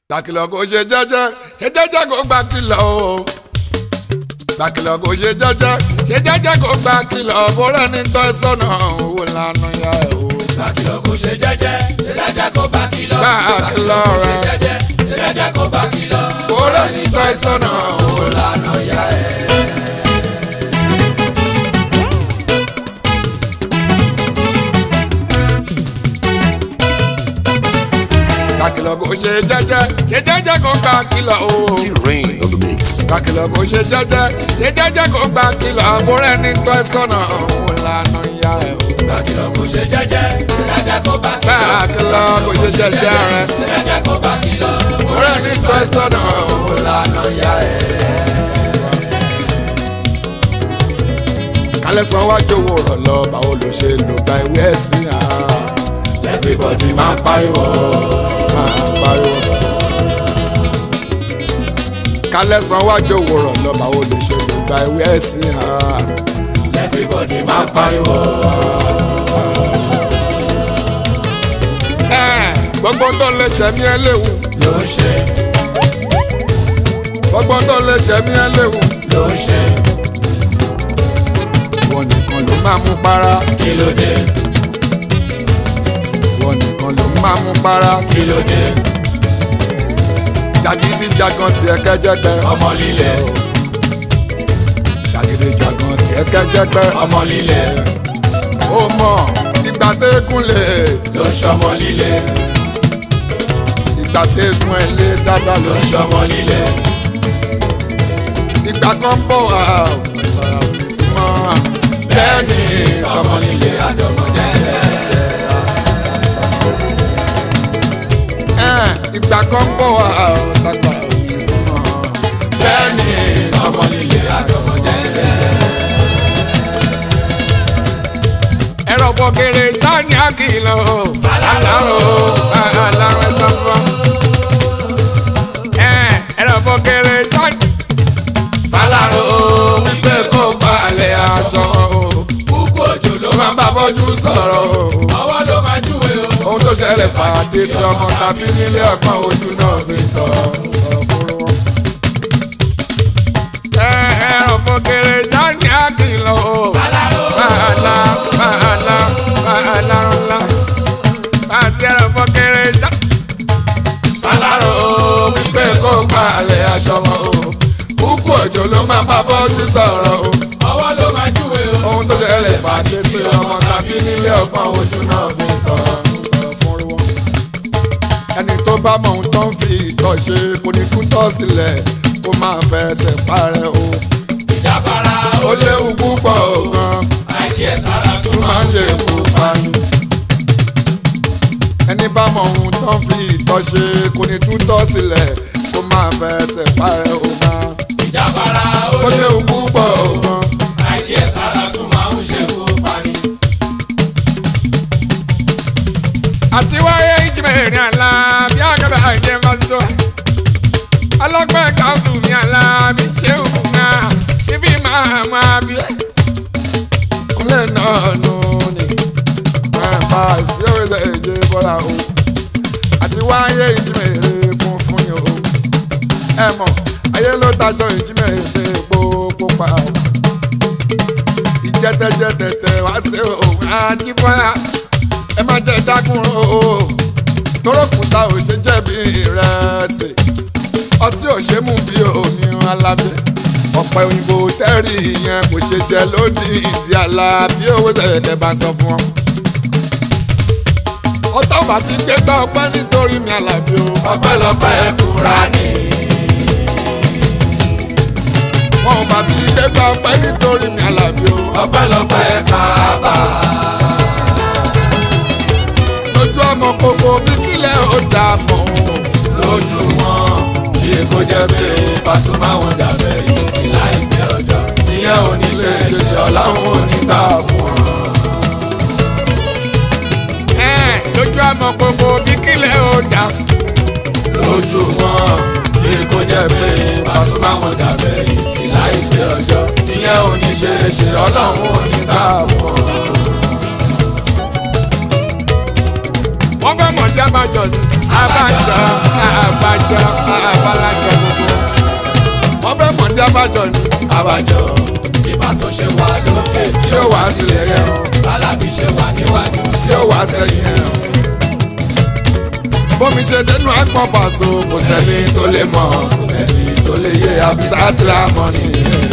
gbàkìlọ̀ kò ṣe jẹ́jẹ́ ṣe jẹ́jẹ́ kò gbà kìlọ̀ o gbàkìlọ̀ kò ṣe jẹ́jẹ́ ṣe jẹ́jẹ́ kò gbà kìlọ̀ bórẹ́ ní tọ́ sọ́nà owó lànà ya ẹ̀ o. Gbàkìlọ̀ kò ṣe jẹ́jẹ́, ṣe jẹ́jẹ́ kó bá kìlọ̀. Gbà kìlọ̀ kò ṣe rẹ̀. jẹ́jẹ́, ṣe jẹ́jẹ́ kó bá kìlọ̀. bórẹ́ ní tọ́ sọ́nà owó Lànà ya ẹ̀. gbàkìlọ̀ kò ṣe jẹ́jẹ́ ṣe jẹ́jẹ́ kò gbà kìlọ̀ o. T-Rain on the mix. gbàkìlọ̀ kò ṣe jẹ́jẹ́ ṣe jẹ́jẹ́ kò gbà kìlọ̀ bórẹ́ ní tọ́ sọ́nà owó lànà ya ẹ̀ o. Gbàkìlọ̀ kò ṣe jẹ́jẹ́, ṣe jẹ́jẹ́ kó bá kìlọ̀. gbàkìlọ̀ kò ṣe jẹ́jẹ́ rẹ̀ Ṣe jẹ́jẹ́ kó bá kìlọ̀. bórẹ́ ní tọ́ sọ́nà owó Lànà ya ẹ̀. kálẹ̀ sọ wájú owó rọ̀ lọ báwo ló ṣe lò gba ìwé ẹ̀sìn à Everybody máa ń pariwo. máa pariwo. kálẹ̀ sọ wájú owó rọ̀ lọ báwo ló ṣe lò gba ìwé ẹ̀sìn à Everybody máa ń pariwo. gbogbo tó lè ṣẹ̀mí ẹ léwu Ló ń ṣe, gbogbo tó lè ṣẹ̀mí ẹ léwu ló ń ṣe. wọn nìkan ló máa mú para Kí ló dé? wọn nìkan ló máa mú para Kí ló dé? jàgídíjàgan tiẹ̀ kẹ́jẹ́gbẹ́ Ọmọ líle, jàgídíjàgan tiẹ̀ kẹ́jẹ́gbẹ́ ọmọ líle, ó mọ̀ ìgbà tẹ́kùn lè ló ń ṣọmọ líle, ìgbà tẹ́kùn ẹ̀ lé dáadáa ló lọ ń ṣọmọ líle. ìgbà kan bọ̀ wá ọ̀rọ̀ òní sí mọ́ Bẹ́ẹ̀ ni ọmọ líle àdọ́mọdé. ẹ̀, ìgbà kan bọ̀ wá ọ̀tàgbà òní sí mọ́ Bẹ́ẹ̀ ni ọmọ líle àdọ́mọdé. ẹ̀rọ bọ̀gẹ̀rẹ̀ sani àkìlọ̀ alárò alárò ẹ̀sán fún wa ẹ̀, ẹ̀rọ bọ̀gẹ̀rẹ̀ sani Fálárò wípé kó balẹ̀ aṣọ kúkú òjò ló ó máa bá bọ́jú sọ̀rọ̀ ọwọ́ ló máa júwe o. ohun tó ṣẹlẹ̀ fàdé tí ọmọ tàbí nílé ọgbọ́n ojú náà fi sọ sọ fún wọn. ẹ ẹ ọ̀fọ̀gẹ̀rẹ̀ sani àkìlọ̀ o. Bàálà bàálà bàálà ńlá. Bàtí ẹ̀rọ ọ̀fọ̀gẹ̀rẹ̀ sá. Fálárò Wípé kó gbalẹ̀ aṣọ wọn o. Kúkú òjò ló máa bá bọ́jú sọ̀rọ̀ o. ọwọ́ ló máa júwe o. Ohun tó ṣẹlẹ̀ fàdé tí ọmọ tàbí nílé ọgbọ́n ojú náà fi sọ sọ fún wọn. Ẹni tó bá mọ ohun tó ń fi ìtọ̀ ṣe kò ní kú tọ́ sílẹ̀ kó máa fẹsẹ̀ parẹ́ o. ìjàfara Ó léwu púpọ̀ gan-an. àìkíyèsára tún tún máa ń lè kó pani. ẹni bá mọ ohun tó ń fi ìtọ́ ṣe kò ní tútọ́ sílẹ̀ kó máa fẹsẹ̀ parẹ́ o máa. ìjàfara ó léwu púpọ̀ gan. àìkíyèsára tún máa ń ṣekú pani. àti wáyé ìjìnlẹ̀ àlá bí àgàbà àìjẹ́ fásitì. ọlọ́pẹ́ káwùsù mi àlá bí ṣé òun náà ṣé bí máa máa bí. kúnlẹ̀ náà nù ni máa bá a sí òrìṣà èjì bọ́lá o. àti wáyé ìjìnlẹ̀ funfun yìí o. ẹ mọ̀ ayé ló taṣọ ìjìnlẹ̀ gbogbo pa o. ìjẹ́tẹ́jẹ́tẹ́tẹ́ wá sí òun àjíbọ́lá ẹ má jẹ́ dákun o torókùtà ò ṣe jẹ̀bi ìrẹsì ọtí ò ṣe mú bí omi alábẹ́ ọ̀pẹ òyìnbó tẹ́rì yẹn kò ṣe jẹ lódì ìdí àlá bí owó ṣẹ̀ṣẹ̀ bá sọ fún ọ. ọtọ́ bá ti gbé gbá ọpẹ́ nítorí mi àlàbí o. ọpẹ́lọpẹ́ Kúránì. wọn ò bá ti gbé gbá ọpẹ́ nítorí mi àlàbí o. ọpẹ́lọpẹ́ Káàbà. lójú ọmọ gbogbo bí kílẹ̀ ó dà mọ́ lójú wọn bí kò jẹ́ pé Pasuma wọn dàbẹ̀ yìí sí láìpẹ́ ọjọ́. ìyẹn ò ní ṣe é ṣe ọ̀làwọn ò ní gbà fún ọ. ẹ̀ lójú ọmọ gbogbo bí kílẹ̀ ó dà lójú wọn bí kò jẹ́ pé Pasuma wọn dàbẹ̀ yìí sí láìpẹ́ ọjọ́. ìyẹn ò ní ṣe é ṣe ọlọ́run ò ní gbà fún ọ. wọ́n fẹ́ mọ̀ dé abájọ ni abájọ abájọ abájọ ni abájọ ìbáṣọ ṣe wà lókè tí ó wá sílẹ̀ yẹn o alábí ṣe wà níwájú tí ó wá sẹ́yìn yẹn o. bómi ṣe dénú àgbọ̀n pàṣọ kò sẹ́ni tó lè mọ̀ kò sẹ́ni tó lè yé àbísà tíra mọ́ ni.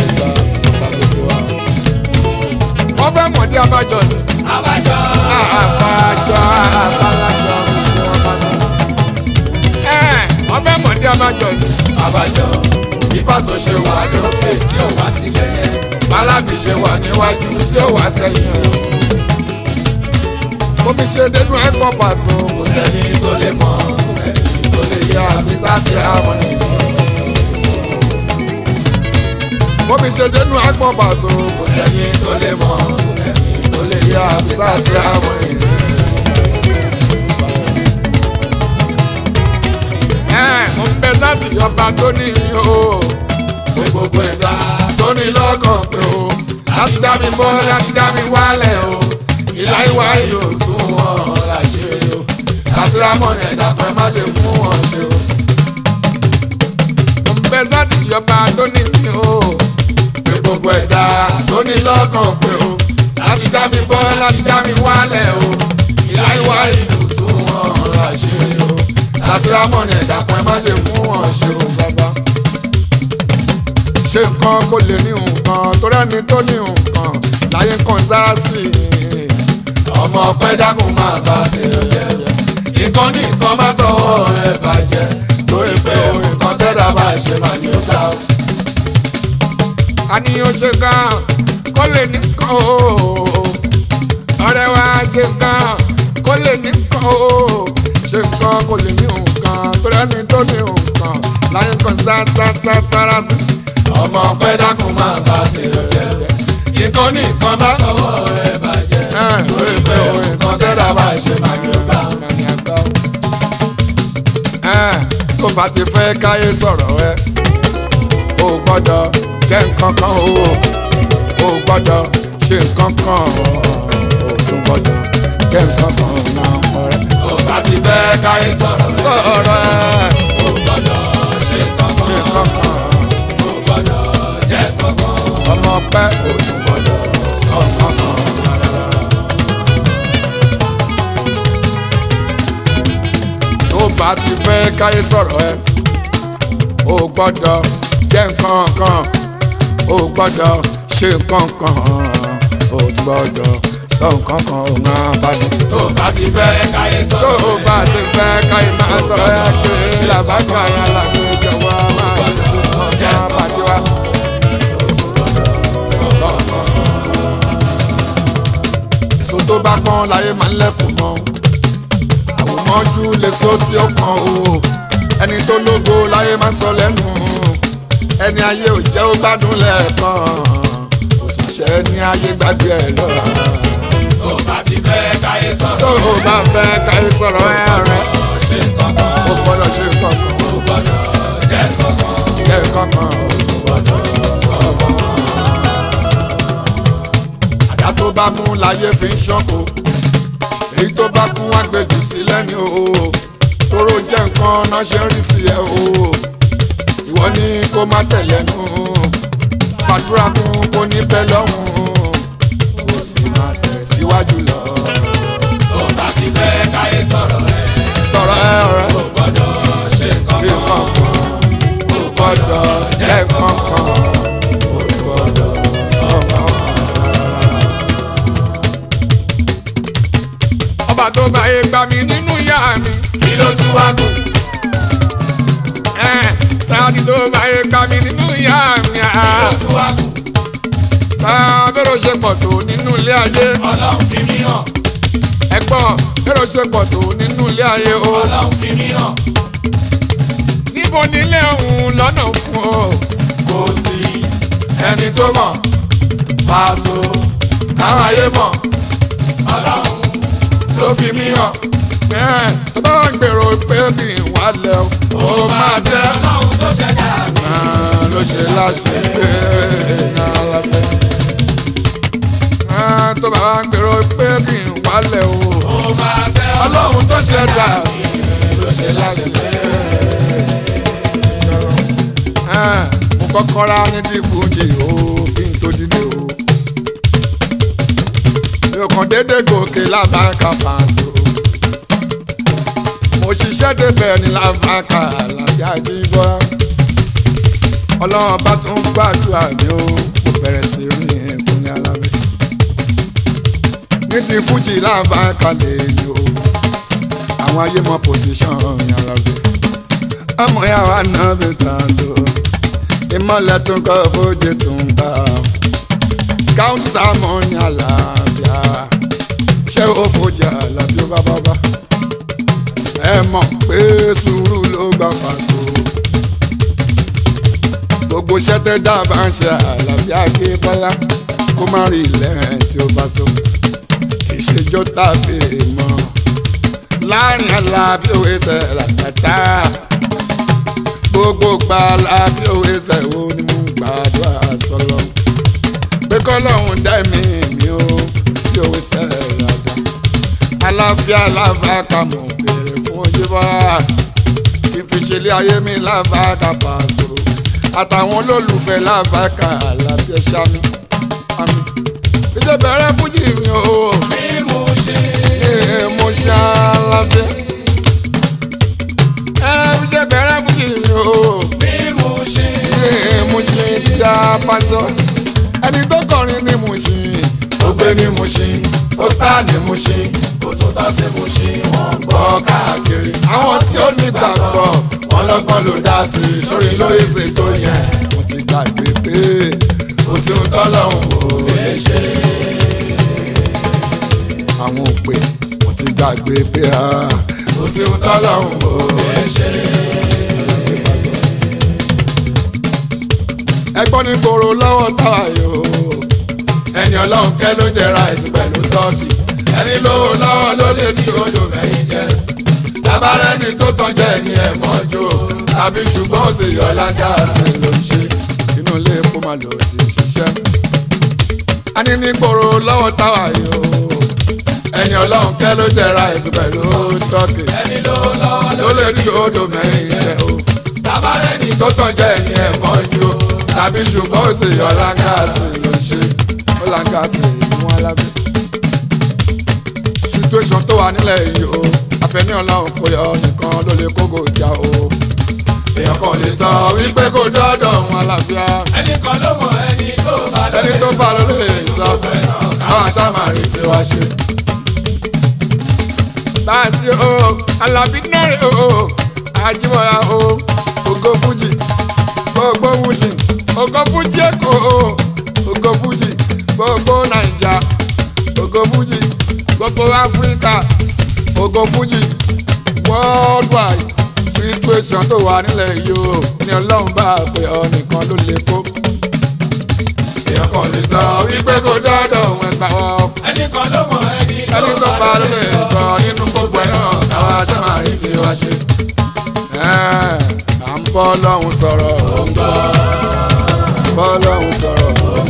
wọ́n fẹ́ mọ̀ dé abájọ ni abájọ abájọ abájọ wọ́n fẹ́ mọ̀ dé abájọ ni abájọ ìbáṣọ ṣe wà lókè tí ó wá sílẹ̀ yẹn alábì ṣe wà níwájú tí ó wà sẹ́yìn o. bómi ṣe dénú àgbọ̀n pàṣọ kò kò sẹ́ni tó lè mọ̀ kò sẹ́ni tó lè yé yẹ àbísà tíra mọ́ ni. bómi ṣe dénú àgbọ̀n pàṣọ kò kò sẹ́ni tó lè mọ̀ kò sẹ́ni tó lè yé yẹ àbísà tíra mọ́ ni. mo ń bẹ sáàtì ọba tó ní mi o pé gbogbo ẹ̀dá tó ní lọ́kàn pé o láti já mi bọ́ láti já mi wálẹ̀ o ìlà ìwà ìlú tún wọn là ṣe o sàtìrámọ̀ ní ẹ̀dá pẹ́ má ṣe fún wọn ṣe o. mo ń bẹ sáàtì ọba tó ní mi o pé gbogbo ẹ̀dá tó ní lọ́kàn pé o láti já mi bọ́ láti já mi wálẹ̀ o ìlà ìwà ìlú tún wọn là ṣe o sàtìrámọ̀ ní ẹ̀dá pẹ́ má ṣe fún wọn ṣe o bàbá. ṣe nǹkan kó lè ní nǹkan tó rẹ́ni tó ní nǹkan láyé kan sáà sí i. ọmọ ọpẹ́ dákun máa bá tèèyàn jẹ nǹkan ní nǹkan má tọwọ́ ẹ bàjẹ́ torí pé nǹkan tẹ́lá bá ṣe máa ní ó gbà ó. àníyàn ṣe gan kó lè ní nǹkan o ọ̀rẹ́ wa ṣe gan kó lè ní nǹkan o ṣe nǹkan kó lè ní nǹkan tó rẹ́ni tó ní nǹkan láyé kan sáà sára sí i. ọmọ ọpẹ́ dákun máa bá tèèyàn jẹ nǹkan ní nǹkan má tọwọ́ ẹ bàjẹ́ torí pé nǹkan tẹ́lá bá ṣe máa ní ó gbà ó. tó bá ti fẹ́ káyé sọ̀rọ̀ ẹ o gbọ́dọ̀ jẹ́ nǹkan kan o o gbọ́dọ̀ ṣe nǹkan kan o tún gbọ́dọ̀ jẹ́ nǹkan kan náà ọ̀rẹ́. tó bá ti fẹ́ káyé sọ̀rọ̀ rẹ̀ sọ̀rọ̀ ẹ ó gbọ́dọ̀ ṣe kankan ṣe nǹkan kan ó gbọ́dọ̀ jẹ́ kankan ọmọ pẹ́ o tún gbọ́dọ̀ sọ nǹkan kan. tó bá ti fẹ́ káyé sọ̀rọ̀ ẹ o gbọ́dọ̀ jẹ́ nǹkan kan o gbọ́dọ̀ ṣe nǹkan kan o tún gbọ́dọ̀ sọ nǹkan kan o máa bá dùn. tó bá ti fẹ́ káyé tó sọ̀rọ̀ o bá ti fẹ́ káyé máa sọ̀rọ̀ ẹ kiri làbájọ àyàn làgbé jọ̀wọ́ máa ṣe nǹkan kan bàjẹ́ wa. èso tó bá pọ́n láyé máa ń lẹ́kùn mọ́ àwòmọ́jú lè so tí ó pọ́n o ẹni tó lógo láyé máa ń sọ lẹ́nu ẹni ayé ò jẹ́ ó gbádùn lẹ́ẹ̀kan òṣìṣẹ́ ní ayé gbàgbé ẹ̀ lọ. tó bá ti fẹ́ káyé sọ̀rọ̀ tó o bá fẹ́ káyé sọ̀rọ̀ ẹ rẹ̀ ṣe kankan o gbọ́dọ̀ ṣe kankan ó gbọ́dọ̀ jẹ́ kankan jẹ́ kankan o tún gbọ́dọ̀ sọ kankan. àdá tó bá mú láyé fi ń ṣọ́kò èyí tó bá kún wá gbèjì sí lẹ́ni o tóró jẹ́ nǹkan náà ṣe ń rí sí ẹ o ìwọ ní kó má tẹ̀lé nu fàdúrà kún kó ní bẹ́ẹ̀ lọ́hùn kó sì má tẹ̀ síwájú lọ. tó bá ti fẹ́ káyé sọ̀rọ̀ rẹ̀ sọ̀rọ̀ ẹ ọ̀rẹ́ ó gbọ́dọ̀ ṣe ṣe kankan kankan ó gbọ́dọ̀ jẹ́ kankan ó gbọ́dọ̀ sọ kankan. ọba tó bá yé gbà mí nínú ìyá mi. kí ló tún wá kù sáàtì tó bá yé gbà mí nínú ìyá mi. kí ló tún wá kù bẹ́ẹ̀rẹ̀ ṣe pọ̀ tó nínú ilé ayé. ọlọ́run fi mí hàn ẹ̀gbọ́n bẹ́ẹ̀rẹ̀ ṣe pọ̀ tó nínú ilé ayé o. ọlọ́run fi mí hàn níbo nílé òun lọ́nà fún ọ. kò sí ẹni tó mọ̀ Paso táwọn ayé mọ̀ ọlọ́run ló fi mí hàn ẹ̀ tó bá wà gbèrò pé kì í wálẹ̀ o. ó máa jẹ́ ọlọ́run tó ṣẹ̀dá mi Ah, ló ṣe láṣẹ pé èèyàn alábẹ́. Ah, tó bá wà gbèrò pé kì í wálẹ̀ o. ó máa fẹ́ ọlọ́run tó ṣẹ̀dá ló ṣe láṣẹ pé. Ah, mo kọ́kọ́ rá nídìí fújì o kí n tó dìde o. mi ò kàn déédé gòkè lábàákà pàṣẹ o. mo ṣiṣẹ́ débẹ̀ ní lábàákà làbí àjíbọ́. ọlọ́run bá tún gbàdúrà mi o mo bẹ̀rẹ̀ sí rìn ẹ̀kún ní alábẹ́. nídìí fújì lábàákà lè ní o. àwọn ayé mọ pòsíṣàn ní alábẹ́. ọmọ yàrá náà bẹ̀ tàn so ìmọ̀lẹ̀ tó ń kọ́ fojì tó ń bá káwọn sámọ̀ ní àlàáfíà ṣé ó fojì àlàáfíà bábábá ẹ mọ̀ pé sùúrù ló gbà pàṣọ gbogbo ṣẹ́tẹ́ dábàá ń ṣe àlàáfíà ké bọ́lá kó má rí ilẹ̀ tí ó bá so kì í ṣèjọ́ tàbí mọ́ láàrin àlàáfíà òwe ṣe làkàtà gbogbo gbala bí òwe ṣẹ̀wó ni mo ń gbàdúrà sọlọ. pé kọ́lọ́hún dá mi mi ó sí òwe ṣẹ̀ràdà. aláfíà lábàákà mo béèrè fún ojú bá kí n fi ṣẹlẹ̀ ayé mi lábàákà pàṣọ. àtàwọn olólùfẹ́ lábàákà àlàbíẹ́ sami. ìjọba bẹ̀rẹ̀ fújì mi o. bí mo ṣe ee mo ṣe alábẹ́. ẹ ìjọba bẹ̀rẹ̀ fújì mi o bí mo ṣe ní Mushin tí a bá sọ ẹni tó kọrin ní Mushin ó gbé ní Mushin ó sá ní Mushin ó tún tọ́ sí Mushin wọ́n ń gbọ́ káàkiri. àwọn tí ó ní gbàgbọ́ wọn lọ́gbọ́n ló dá sí i sórí lóye ṣe tó yẹn mo ti gbàgbé pé kò sí ohun tọ́lọ́hún ò lè ṣe. àwọn òpè mo ti gbàgbé pé a kò sí ohun tọ́lọ́hún ò lè ṣe. ẹgbọ́n ní gbòòrò lọ́wọ́ táwa yòó ẹni ọlọ́run kẹ́ ló jẹ ráìsì pẹ̀lú tọ́kì ẹni lówó lọ́wọ́ ló lè kí odò mẹ́yìn jẹ tabarẹ́ni tó tán jẹ́ ẹni ẹ̀ mọ́jú tàbí ṣùgbọ́n ó sì yọ lágàsì ló ń ṣe inú ilé epo máa lò ti ṣiṣẹ́ a ní ní gbòòrò lọ́wọ́ táwa yòó ẹni ọlọ́run kẹ́ ló jẹ ráìsì pẹ̀lú tọ́kì ẹni lówó lọ́wọ́ ló lè kí odò mẹ́yìn jẹ o tabarẹ́ni tó tán jẹ́ ẹni ẹ̀ mọ́jú tàbí ṣùgbọ́n ó sì yọ lágàsì ló ń ṣe ó là ń ga sí ìmú alábẹ́. situation tó wà nílẹ̀ yìí o àfẹ́ní ọlọ́run kò yọ nìkan ló lè kókò já o. èèyàn kan lè sọ wípé kò dọ́dọ̀ ọ̀hún alábíà ẹnì kan ló mọ ẹni tó bá ẹni tó fà ló lè sọ káwọn aṣáàmàrí tí wàá ṣe. báàsì o alábí náírà o àjíwọ̀ra o ògo fújì gbogbo fújì ògo fújì èkó o ògo fújì gbogbo nàìjà ògo fújì gbogbo áfíríkà ògo fújì worldwide situation tó wà nílẹ̀ yìí o ní ọlọ́run bá a pè ọ nìkan ló lè kó èèyàn kan lè sọ wípé kò dọ́dọ̀ òun ẹgbà wọn ẹnì kan ló mọ ẹni ẹni tó pa ló lè sọ nínú gbogbo ẹ̀ náà káwọn aṣáàmàrí tí wàá ṣe. ẹ̀ à ń bọ́ lọ́hùn sọ̀rọ̀ bọ́ lọ́hùn sọ̀rọ̀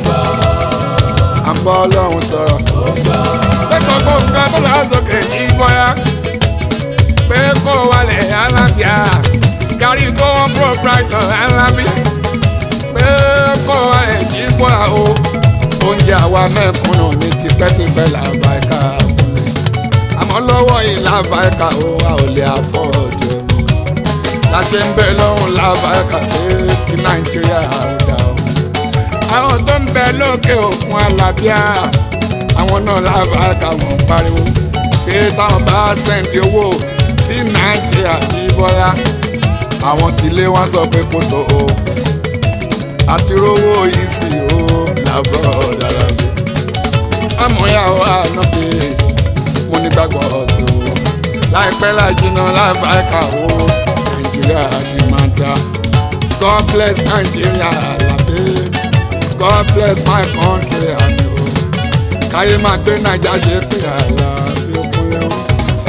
à ń bọ́ lọ́hùn sọ̀rọ̀ pé gbogbo nǹkan tó lọ sókè ní bọ́yá pé kó wálẹ̀ alábíà kárí tó wọn proprietor alábíà pé kó wálẹ̀ ní bọ́yá o oúnjẹ àwa mẹ́kúnnù ní tipẹ́tipẹ́ làbá ẹ̀ka kúnlẹ̀ àmọ́ lọ́wọ́ yìí làbá ẹ̀ka o a ò lè àfọ́ọ̀dù ẹ̀ mọ́ la ṣe ń bẹ lọ́hùn làbá ẹ̀ka pé kí nàìjíríà ó dà o àwọn tó ń bẹ lókè òkun alábíà àwọn náà làbá ẹ̀ka wọn pariwo pé táwọn bá sẹ́ǹdì owó sí nàìjíríà jí bọ́lá àwọn tìlé wọn sọ pé kò tó o àti rówó yìí sí o làbọ̀ dára bí. amúyàwó ànábì mo nígbàgbọ́ tó láìpẹ́ láì jìnnà láìpẹ́ kàwó nàìjíríà ṣì máa dá. God bless Nigeria làbí God bless my country àmì o káyé máa gbé naija ṣe pé àlà bí ó kúnlẹ̀ o.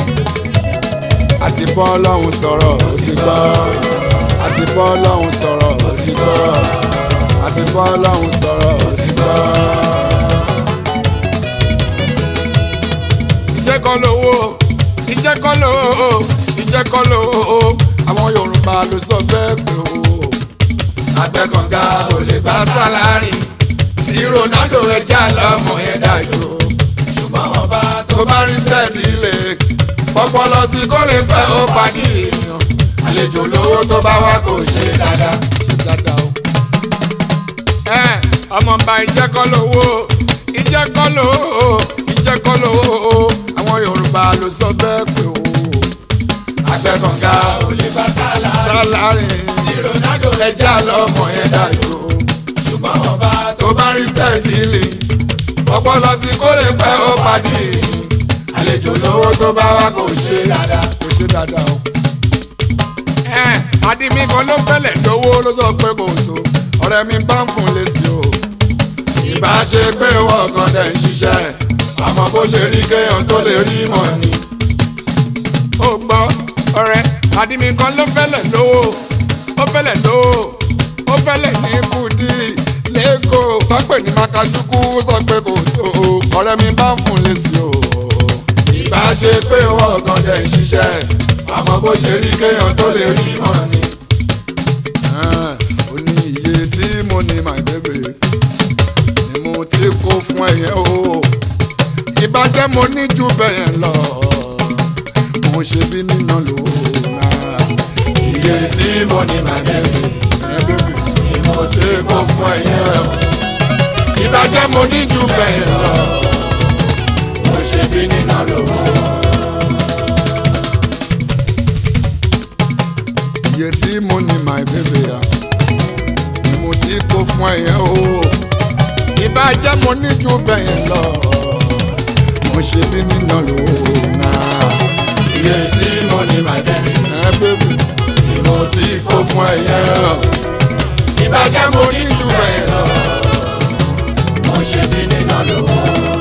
àti bọ́ ọlọ́run sọ̀rọ̀ ó ti gbọ́ àti bọ́ ọlọ́run sọ̀rọ̀ ó ti gbọ́ àti bọ́ ọlọ́run sọ̀rọ̀ ó ti gbọ́. iṣẹ́ kan lówó iṣẹ́ kan lówó iṣẹ́ kan lówó àwọn yorùbá ló sọ bẹ́ẹ̀ pé o agbẹ́kànga kò lè gba sálárì sí Ronaldo ẹja lọ́mọ yẹn dájú ṣùgbọ́n ọba tó bá rí sẹ́ẹ̀dì lè fọpọlọ sí kó lè fẹ́ ó padì èèyàn àlejò lówó tó bá wá kò ṣe dáadáa ṣe dáadáa o. ẹ ọmọọba ìjẹ́kọ́ lówó ìjẹ́kọ́ lówó ìjẹ́kọ́ lówó àwọn Yorùbá ló sọ bẹ́ẹ̀ pé o agbẹ́kànga ò lè gba sálárì sálárì sí Ronaldo ẹja lọ́mọ yẹn dájú ṣùgbọ́n ọba tó bá rí sẹ́ẹ̀dì lè fọpọlọ sí kó lè fẹ́ ó padì èèyàn àlejò lówó tó bá wá kò ṣe dáadáa kò ṣe dáadáa o. ẹ adimi kan ló fẹ́lẹ̀ lówó ló sọ pé kò tó ọ̀rẹ́ mi bá ń fún lésì o. ìbá ṣe pé wọ́n kan dẹ̀ ń ṣiṣẹ́ àmọ́ bó ṣe rí kéèyàn tó lè rí mọ̀ ni. ó gbọ́ ọ̀rẹ́ adimi kan ló fẹ́lẹ̀ lówó ó fẹ́lẹ̀ lówó ó fẹ́lẹ̀ ní kùdí lẹ́kọ̀ọ́ pápẹ́ ní makasukú sọ pé kò tó ọ̀rẹ́ mi bá ń fún lésì o. ìbá ṣe pé wọ́n kan dẹ̀ ń ṣiṣẹ́ àmọ́ bó ṣe rí kéèyàn tó lè rí mọ̀ ni. ó ní iye tí mo ní my baby ni mo ti kó fún ẹ̀yẹ o ìbàjẹ́ mo ní ju bẹ́yẹn lọ mo ṣe bí nínà lò náà iye tí mo ní màá bẹ̀rẹ̀ ẹ bẹ́bí ni mo ti kó fún ẹ̀yẹ o. ìbàjẹ́ mo ní ju bẹ́ẹ̀ lọ mo ṣe bí nínà lówó. iye tí mo ní my baby ya ni mo ti kó fún ẹ̀yẹ o ìbàjẹ́ mo ní ju bẹ́yẹn lọ mo ṣe bí nínà lò náà iye tí mo ní màá bẹ̀rẹ̀ ẹ bẹ́bí ni mo ti kó fún ẹ̀yẹ o. ìbàjẹ́ mo ní ju bẹ́ẹ̀ lọ mo ṣe bí nínà lówó.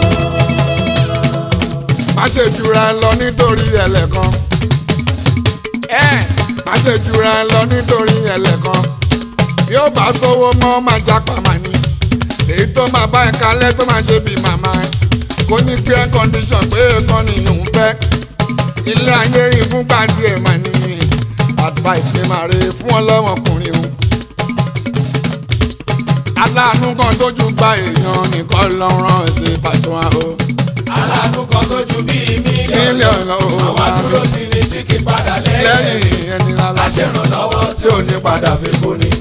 má ṣe jura ẹ lọ nítorí ẹlẹ́kan ẹ má ṣe jura ẹ lọ nítorí ẹlẹ́kan bí ó bá sówó mọ́ máa jápa mà ní èyí tó máa bá ẹ kalẹ̀ tó máa ṣe bí màmá ẹ kò ní fair condition pé kan ní òun fẹ́ ilé ayé ìfúnpá díẹ̀ mà ní advice mi máa re fún ọlọ́mọkùnrin o aláàánú kan tójú gba èèyàn nìkan lọ́rùn sí pàṣẹ o aláàánú kan tó ju bíi mílíọ̀nù mílíọ̀nù àwọn àdúró ti ní tí kì í padà lẹ́yìn lẹ́yìn ẹni lálá. aṣèrànlọ́wọ́ tí ò ní padà fi kú ni.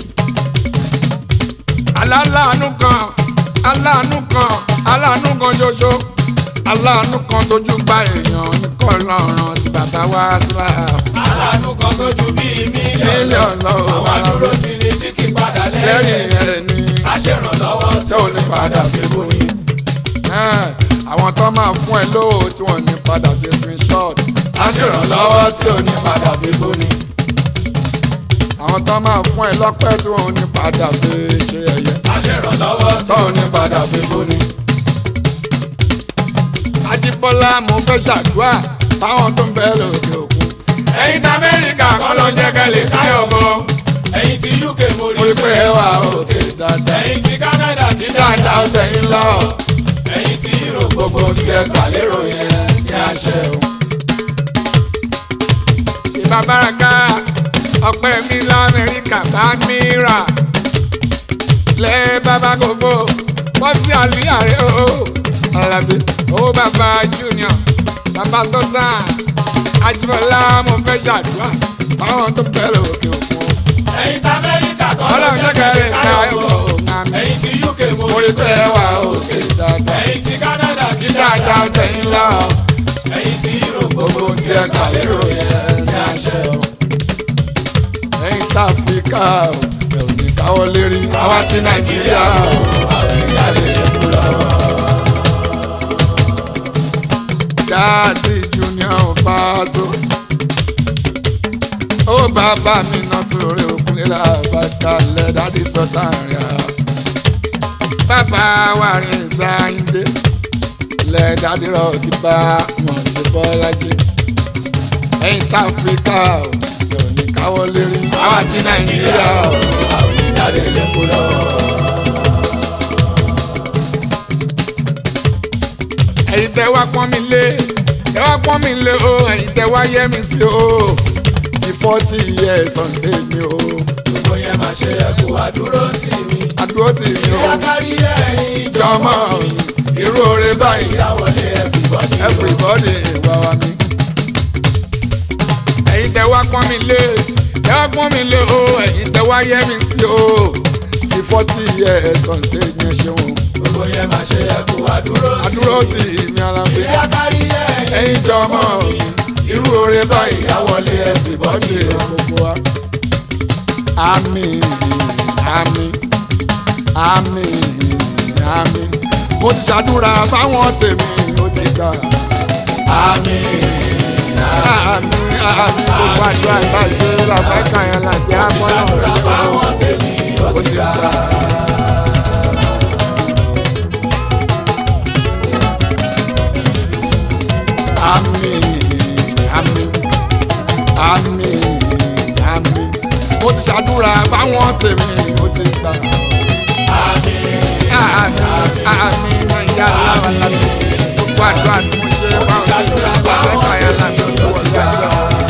aláàánú kan aláàánú kan aláàánú kan ṣoṣo aláàánú kan tójú gba èèyàn nìkan lọ́rùn tí bàbá wá sílá. aláàánú kan tó ju bíi mílíọ̀nù mílíọ̀nù àwọn àdúró ti ní tí kì í padà lẹ́yìn lẹ́yìn ẹni aṣèrànlọ́wọ́ tí ò ní padà fi kú ni. àwọn tó máa fún ẹ lówó tí wọ́n ní padà ṣe screenshot aṣèrànlọ́wọ́ tí ò ní padà fi kú ni. àwọn tó máa fún ẹ lọ́pẹ́ tí wọ́n ní padà fi ṣe ẹ̀yẹ. aṣèrànlọ́wọ́ tí ò ní padà fi kú ni. Ajíbọ́lá mo fẹ́ ṣàdúrà fáwọn tó ń bẹ lókè òkun. ẹ̀yin tí amẹ́ríkà kọ́ ló ń jẹ́ kẹ́lẹ́ káyọ̀ bọ̀. ẹ̀yin tí uk mo mo rí pé ẹ wà òkè dáadáa. ẹ̀yin tí canada kí dáadáa ó tẹ̀yìn lọ. ẹ̀yin tí europe gbogbo tí ẹ gbà lérò yẹn ní àṣẹ o. ìbá báraka ọpẹ́ mi lamẹ́ríkà bá mi rà. lẹ́ bàbá gbogbo pọ́sí àlùyàrá o. alábí owó bàbá junior bàbá sultan Ajíbọ́lá mo fẹ́ ṣàdúrà fáwọn tó ń bẹ lókè òkun. ẹ̀yin tí amẹ́ríkà kọ́ ló ń ọlọ́run jẹ́ jẹ́ kẹrin kẹ́lẹ́ ká káyọ̀ bọ̀. ẹ̀wọ̀ ẹ̀yin tí uk mo mo rí pé ẹ wà òkè dáadáa. ẹ̀yin tí canada kí dáadáa ó tẹ̀yìn lọ. ẹ̀yin tí europe gbogbo tí ẹ gbà lérò yẹn ní àṣẹ o. ẹ̀yin tá Áfíríkà ò ẹ̀ ò ní káwọ́ lérí. àwa ti nàìjíríà o àwọn ìyáálé lẹ́kùn lọ́wọ́. dáàdì junior Paso. ó bàbá mi náà torí òkun lé làbàtàlẹ̀ dáàdì sọ́tà rẹ̀ á. bàbá wa rìn sáyìndé lẹ̀ dáàdì rọ̀ọ̀dì bá wọn ṣe bọ́lájì. ẹ̀yin tá Áfíríkà ò ẹ̀ ò ní káwọ́ lérí. àwa ti nàìjíríà ò. àwọn ìyáálé lẹ́kùn lọ́wọ́. ẹ̀yin tẹ́ wá pọ́n mi lé tẹ́ wá pọ́n mi lé o ẹ̀yin tẹ́ wá yẹ́ mi sí o ti forty years on stage mi o gbogbo yẹn máa ṣe ẹkú àdúró tì mí. àdúró tì mí o ìyá kárí ẹ̀yìn jọmọ irú oore báyìí ìyàwó lé everybody. everybody wà wá mi. ẹ̀yin tẹ wá pọ́n mi lé ẹ wá pọ́n mi lé o ẹ̀yin tẹ wá yẹ mi sí o. ti forty years on stage mi ẹ ṣeun gbogbo yẹn máa ṣe ẹkú àdúró tì mí. àdúró tì mí alábẹ́ ìyá kárí ẹ̀yìn ẹ̀yin jọmọ irú oore báyìí ìyàwó lé everybody. bọ́dé gbogbo wa. àmín àmín àmín àmín mo ti ṣàdúrà fáwọn tèmi ó ti gbà. àmín. àmì àmì gbogbo àjọ àgbàṣe làbákà yẹn làgbé àmọ́nà ṣàdúrà fáwọn tèmi ó ó ti ti gbà. gbà. àmín àmín àmín àmín mo ti ṣàdúrà fáwọn tèmi ó ti gbà. àmín. àmì àmì nàìjíríà làwọn làbí gbogbo àjọ àdúgbò ṣe fáwọn làbákà yẹn làgbé tó wọ́n gbàṣẹ.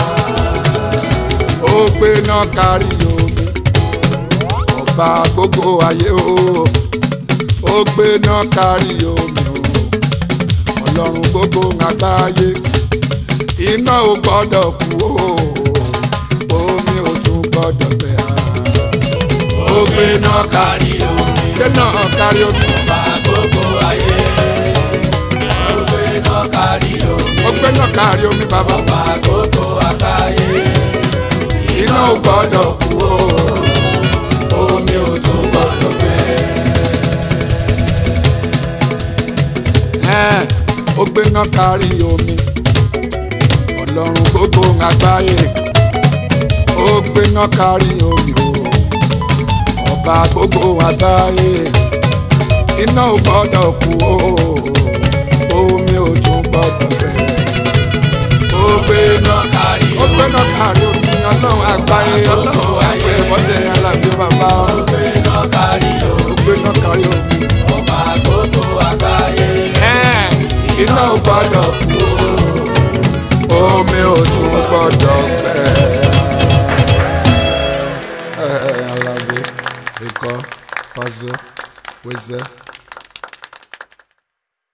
ó gbé náà kárí omi ọba gbogbo ayé o ó gbé náà kárí omi o ọlọ́run gbogbo àgbáyé iná ò gbọ́dọ̀ kú o omi ò tún gbọ́dọ̀ gbẹ ó gbé náà kárí kárí omi. gbé náà kárí omi bá gbogbo ayé. ó gbé náà kárí omi. ó gbé náà kárí omi bàbá bá gbogbo àgbáyé. iná ò gbọ́dọ̀ kú o omi ò tún gbọ́dọ̀ gbẹ. Ẹ́ẹ̀, ó gbéná kárí omi ọlọ́run gbogbo àgbáyé ó gbéná kárí omi o ọba gbogbo àgbáyé iná ò gbọ́dọ̀ kú o omi ò tún gbọ́dọ̀ bẹ̀rẹ̀ ó gbéná kárí ó gbéná kárí omi ọlọ́run àgbáyé ọlọ́run àgbáyé wọ́dẹ alábí bàbá ó gbé náà kárí ó omi. gbéná kárí omi ọba gbogbo àgbáyé. Ẹ́ẹ̀, iná ò gbọ́dọ̀ kú o omi ò tún gbọ́dọ̀ bẹ̀rẹ̀. Alábí ikọ̀ pàṣẹ wẹ́sẹ̀.